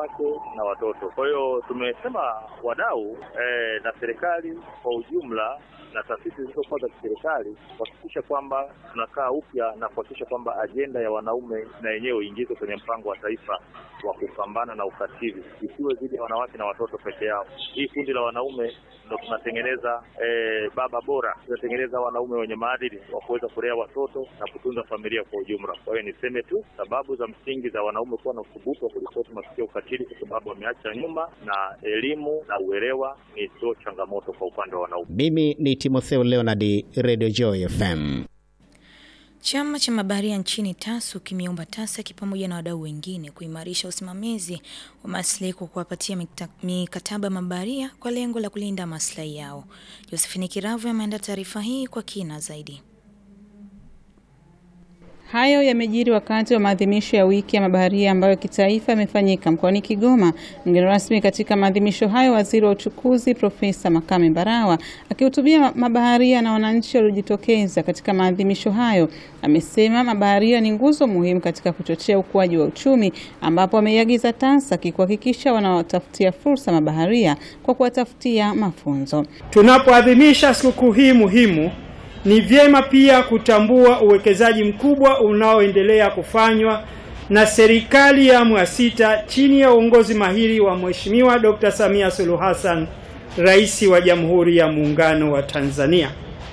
wanawake na watoto. Kwa hiyo tumesema wadau eh, na serikali kwa ujumla na taasisi zilizokuwa za kiserikali kuhakikisha kwamba tunakaa upya na kuhakikisha kwamba ajenda ya wanaume na yenyewe iingizwe kwenye mpango wa taifa wa kupambana na ukatili, isiwe dhidi ya wanawake na watoto peke yao. Hii kundi la wanaume ndo tunatengeneza eh, baba bora, tunatengeneza wanaume wenye maadili wa kuweza kulea watoto na kutunza familia kwa ujumla. Kwa hiyo niseme tu sababu za msingi za wanaume kuwa na uthubutu wa kuripoti matukio ya ukatili, kwa sababu wameacha nyuma, na elimu na uelewa ni sio changamoto kwa upande wa wanaume. Mimi ni Timotheo Leonard, Radio Joy FM. Chama cha mabaharia nchini TASU kimeomba TASAC pamoja na wadau wengine kuimarisha usimamizi wa maslahi kwa kuwapatia mikataba mabaharia kwa lengo la kulinda maslahi yao. Josephine Kiravu ameandaa taarifa hii kwa kina zaidi. Hayo yamejiri wakati wa maadhimisho ya wiki ya mabaharia ambayo kitaifa yamefanyika mkoani Kigoma. Mgeni rasmi katika maadhimisho hayo, waziri wa uchukuzi Profesa Makame Mbarawa akihutubia mabaharia na wananchi waliojitokeza katika maadhimisho hayo, amesema mabaharia ni nguzo muhimu katika kuchochea ukuaji wa uchumi, ambapo ameiagiza TASAC kuhakikisha wanawatafutia fursa mabaharia kwa kuwatafutia mafunzo. Tunapoadhimisha sikukuu hii muhimu ni vyema pia kutambua uwekezaji mkubwa unaoendelea kufanywa na serikali ya awamu ya sita chini ya uongozi mahiri wa Mheshimiwa Dr. Samia Suluhu Hassan, Rais wa Jamhuri ya Muungano wa Tanzania.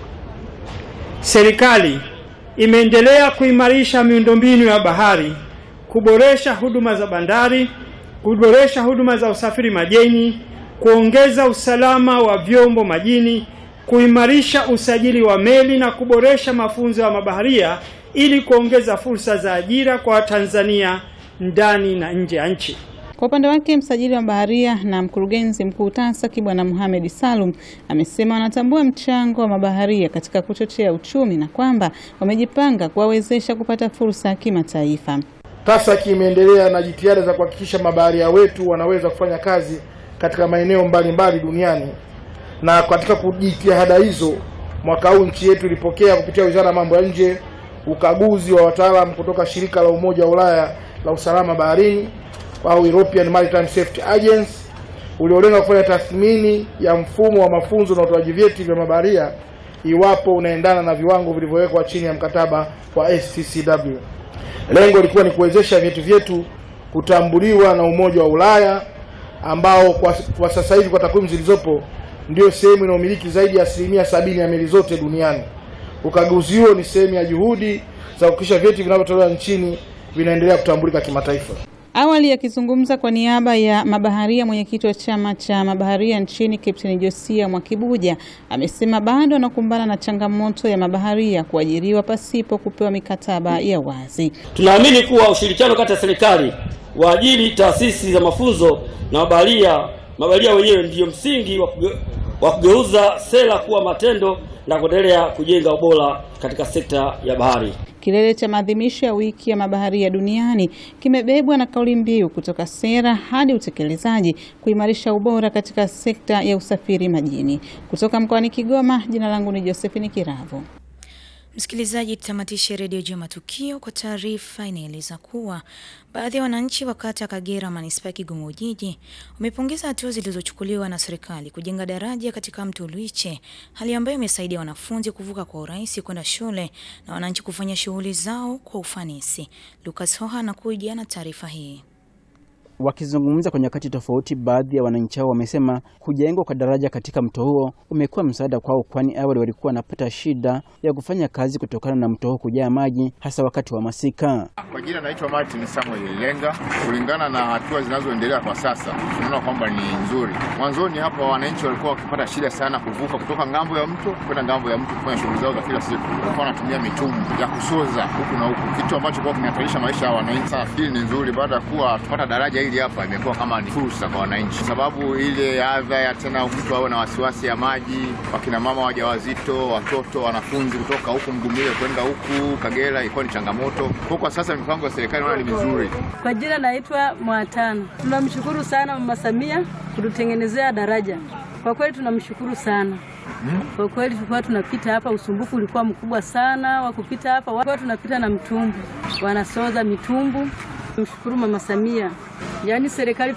Serikali imeendelea kuimarisha miundombinu ya bahari, kuboresha huduma za bandari, kuboresha huduma za usafiri majini, kuongeza usalama wa vyombo majini kuimarisha usajili wa meli na kuboresha mafunzo ya mabaharia ili kuongeza fursa za ajira kwa Watanzania ndani na nje ya nchi. Kwa upande wake msajili wa mabaharia na mkurugenzi mkuu TASAC Bwana Mohamed Salum amesema wanatambua mchango wa mabaharia katika kuchochea uchumi na kwamba wamejipanga kuwawezesha kupata fursa ya kimataifa. TASAC imeendelea na jitihada za kuhakikisha mabaharia wetu wanaweza kufanya kazi katika maeneo mbalimbali duniani na katika jitihada hizo, mwaka huu nchi yetu ilipokea kupitia Wizara ya Mambo ya Nje ukaguzi wa wataalamu kutoka shirika la Umoja wa Ulaya la usalama baharini au European Maritime Safety Agency uliolenga kufanya tathmini ya mfumo wa mafunzo na utoaji vyeti vya mabaharia iwapo unaendana na viwango vilivyowekwa chini ya mkataba wa STCW. Lengo lilikuwa ni kuwezesha vyeti vyetu kutambuliwa na Umoja wa Ulaya ambao kwa, kwa sasa hivi kwa takwimu zilizopo ndio sehemu inayomiliki zaidi ya asilimia sabini ya meli zote duniani. Ukaguzi huo ni sehemu ya juhudi za kuhakikisha vyeti vinavyotolewa nchini vinaendelea kutambulika kimataifa. Awali akizungumza kwa niaba ya mabaharia, mwenyekiti wa chama cha mabaharia nchini Kapteni Josia Mwakibuja amesema bado wanakumbana na changamoto ya mabaharia kuajiriwa pasipo kupewa mikataba ya wazi. Tunaamini kuwa ushirikiano kati ya serikali, waajiri, taasisi za mafunzo na mabaharia mabaharia wenyewe ndiyo msingi wa kugeuza sera kuwa matendo na kuendelea kujenga ubora katika sekta ya bahari. Kilele cha maadhimisho ya wiki ya mabaharia duniani kimebebwa na kauli mbiu kutoka sera hadi utekelezaji, kuimarisha ubora katika sekta ya usafiri majini. Kutoka mkoani Kigoma, jina langu ni Josephine Kiravu. Msikilizaji, tutamatishe redio juu ya matukio kwa taarifa inaeleza kuwa baadhi ya wananchi wa kata ya Kagera manispaa ya Kigoma Ujiji wamepongeza hatua zilizochukuliwa na serikali kujenga daraja katika mto Luiche, hali ambayo imesaidia wanafunzi kuvuka kwa urahisi kwenda shule na wananchi kufanya shughuli zao kwa ufanisi. Lucas Hoha anakuja na taarifa hii. Wakizungumza kwa nyakati tofauti, baadhi ya wananchi hao wamesema kujengwa kwa daraja katika mto huo umekuwa msaada kwao, kwani awali walikuwa wanapata shida ya kufanya kazi kutokana na mto huo kujaa maji, hasa wakati wa masika. Kwa jina naitwa Martin Samuel Lenga. Kulingana na hatua zinazoendelea kwa sasa, tunaona kwamba ni nzuri. Mwanzoni hapa wananchi walikuwa wakipata shida sana kuvuka kutoka ngambo ya mto kwenda ngambo ya mto kufanya shughuli zao za kila siku. Walikuwa wanatumia mitumbwi ya kusoza huku na huku, kitu ambacho kwa kinahatarisha maisha ya wananchi. Sasa hili ni nzuri, baada ya kuwa tupata daraja hili hapa, imekuwa kama ni fursa kwa wananchi, sababu ile adha ya tena mtu awe na wasiwasi ya maji, wakina mama wajawazito, watoto, wanafunzi kutoka huku Mgumile kwenda huku Kagera ilikuwa ni changamoto. Kwa kwa sasa mipango ya serikali naona ni mizuri. Kwa jina naitwa Mwatano. Tunamshukuru sana Mama Samia kututengenezea daraja. Kwa kweli tunamshukuru sana. Kwa kweli tulikuwa tunapita hapa, usumbufu ulikuwa mkubwa sana wa kupita hapa, walikuwa tunapita na mtumbu, wanasoza mitumbu. Mshukuru Mama Samia, yaani serikali